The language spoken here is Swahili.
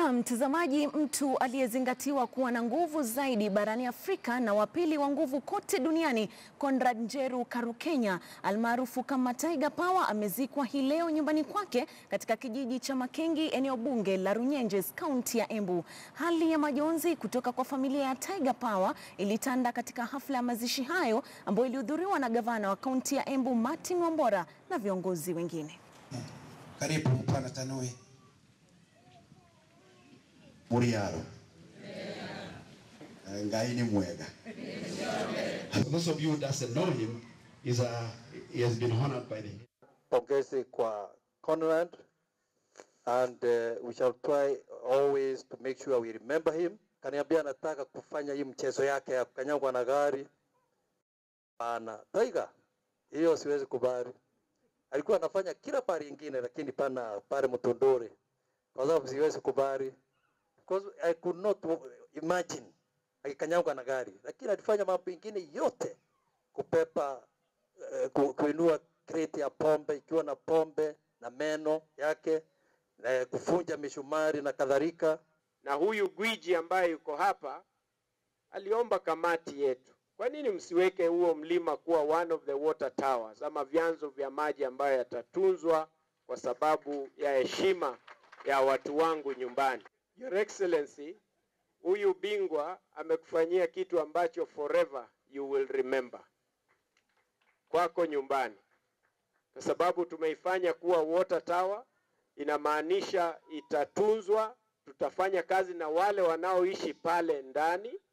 Na mtazamaji, mtu aliyezingatiwa kuwa na nguvu zaidi barani Afrika na wa pili wa nguvu kote duniani, Conrad Njeru Karukenya almaarufu kama Tiger Power amezikwa hii leo nyumbani kwake katika kijiji cha Makengi, eneo bunge la Runyenjes, kaunti ya Embu. Hali ya majonzi kutoka kwa familia ya Tiger Power ilitanda katika hafla ya mazishi hayo ambayo ilihudhuriwa na gavana wa kaunti ya Embu Martin Wambora na viongozi wengine. Karibu Bwana Tanui. Muriaro. Eh, Ngai ni mwega. For those of you who doesn't know him, he's a, he has been honored by the pongezi kwa Conrad and uh, we shall try always to make sure we remember him. Kaniambia anataka kufanya hii mchezo yake ya kukanyagwa na gari. Pana Tiger, hiyo siwezi kubali. Alikuwa anafanya kila pari ingine, lakini pana pale Mtondore, kwa sababu siwezi kubali because I could not imagine akikanyagwa na gari, lakini alifanya mambo ingine yote kupepa eh, ku, kuinua kreti ya pombe ikiwa na pombe na meno yake na kufunja mishumari na kadhalika. na huyu gwiji ambaye yuko hapa aliomba kamati yetu, kwa nini msiweke huo mlima kuwa one of the water towers ama vyanzo vya maji ambayo yatatunzwa kwa sababu ya heshima ya watu wangu nyumbani. Your Excellency, huyu bingwa amekufanyia kitu ambacho forever you will remember kwako nyumbani, kwa sababu tumeifanya kuwa water tower, inamaanisha itatunzwa tutafanya kazi na wale wanaoishi pale ndani